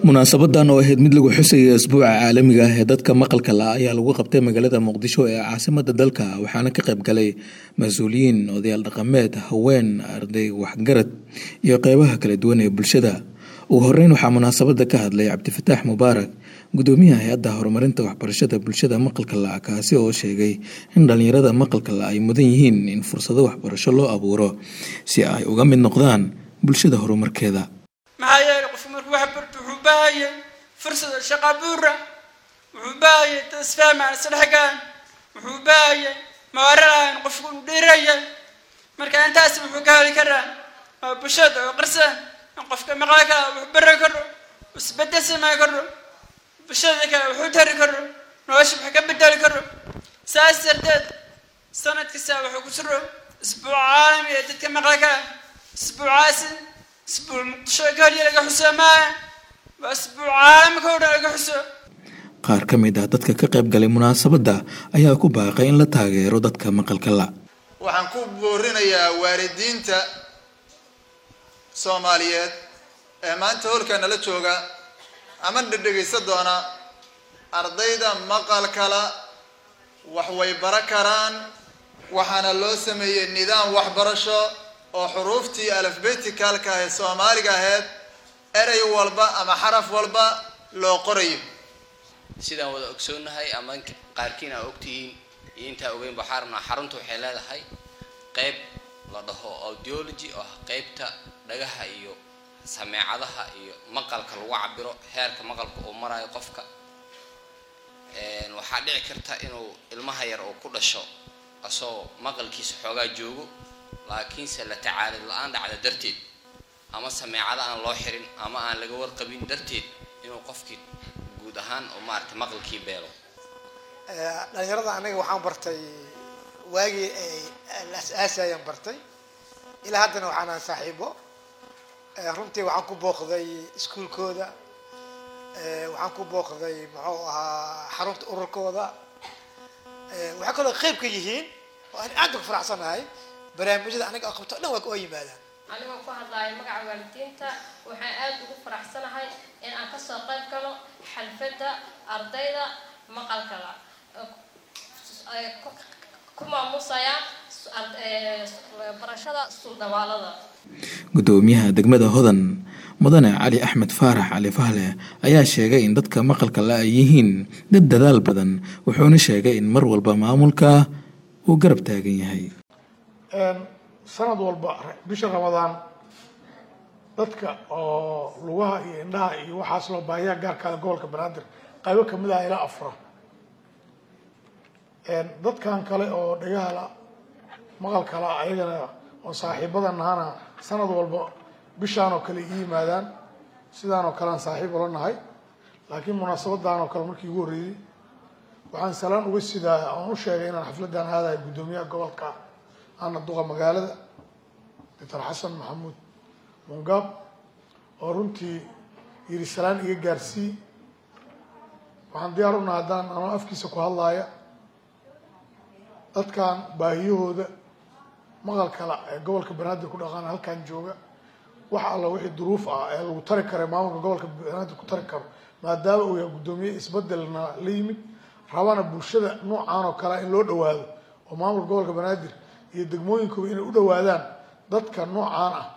munaasabadan oo ahayd mid lagu xusaya asbuuca caalamiga ah ee dadka maqalka la ayaa lagu qabtay magaalada muqdisho ee caasimada dalka waxaana ka qayb galay mas-uuliyiin odayaal dhaqameed haween arday waxgarad iyo qeybaha kala duwan ee bulshada ugu horeyn waxaa munaasabada ka hadlay cabdifataax mubaarak gudoomiyaha hay-adda horumarinta waxbarashada bulshada maqalka la kaasi oo sheegay in dhalinyarada maqalka la ay mudan yihiin in fursado waxbarasho loo abuuro si ay uga mid noqdaan bulshada horumarkeeda maxaa yeelay qofku markuu wax barto wuxuu baahayay fursada shaqa buura wuxuu baahayay dad isfahmaan isdhexgaan wuxuu baahayay mawaralahan qofku uu dhiiraya marka intaas wuxuu ka heli karaa waa bulshada oo qarsan in qofka maqla kala wax baran karo isbedel samayn karo bulshada kale wuxuu tari karo nolosha wax ka bedeli karo saas darteed sanad kasta wuxuu ku jiro isbuuc caalami ee dadka maqla kala isbuucaasi isbuuc muqdisho keliya laga xuso maaha waa isbuuc caalamka oo dhan laga xuso qaar ka mid ah dadka ka qayb galay munaasabadda ayaa ku baaqay in la taageero dadka maqalka la waxaan ku boorinayaa waalidiinta soomaaliyeed ee maanta holka nala jooga ama dhedhegaysa doona ardayda maqalkala wax way bara karaan waxaana loo sameeyey nidaam waxbarasho oo xuruuftii alafbeticalka ee soomaaliga ahayd erey walba ama xaraf walba loo qorayo sidaan wada ogsoonahay ama qaarkiin aa ogtihiin iyo intaa ogeyn baxaarna xarunta waxay leedahay qeyb la dhaho audiology oo ah qeybta dhagaha iyo sameecadaha iyo maqalka lagu cabiro heerka maqalka uu marayo qofka waxaa dhici karta inuu ilmaha yar uu ku dhasho asagoo maqalkiisa xoogaa joogo laakiinse la tacaalid la-aan dhacda darteed ama sameecada aan loo xirin ama aan laga warqabin darteed inuu qofkii guud ahaan oo maaragtay maqalkii beelo dhalinyarada aniga waxaan bartay waagii la as-aasayaan bartay ilaa haddana waxaanaan saaxiibo runtii waxaan ku booqday iskuolkooda waxaan ku booqday muxuu ahaa xarunta ururkooda waxay kaloo qeyb ka yihiin oo aan aad uga faraxsanahay barnaamijyada aniga oo qabto o dhan waa oo yimaadaan anigoo ku hadlaayo magaca waalidiinta waxaan aada ugu faraxsanahay in aan kasoo qayb galo xalfadda ardayda maqalkala ku maamusaya barashada suldabaalada gudoomiyaha degmada hodan mudane cali axmed faarax cali fahle ayaa sheegay in dadka maqalka la ay yihiin dad dadaal badan wuxuuna sheegay in mar walba maamulka uu garab taagan yahay sanad walba bisha ramadaan dadka oo lugaha iyo indhaha iyo waxaas loo baahiyaa gaarkaada gobolka banaadir qaybo kamid ah ilaa afra dadkan kale oo dhagahala maqalkala ayagana oo saaxiibadan ahana sanad walba bishaan oo kale ii yimaadaan sidaan oo kalean saaxiib ula nahay laakiin munaasabadan oo kale markii ugu horreeyey waxaan salaan uga sidaa oon u sheegay inaan xafladan aadayo guddoomiyaha gobolka ana duqa magaalada doctor xasan maxamuud mungaab oo runtii yiri salaan iga gaarsii waxaan diyaar unaha haddaan anoo afkiisa ku hadlaaya dadkan baahiyahooda maqalkala ee gobolka banaadir ku dhaqaana halkan jooga wax alla wixii duruuf ah ee lagu tari kara maamulka gobolka banaadir ku tari karo maadaama uu yahay guddoomiye isbedelna la yimid rabana bulshada noocaan oo kale in loo dhawaado oo maamulka gobolka banaadir iyo degmooyinkooda inay u dhawaadaan dadka noocaan ah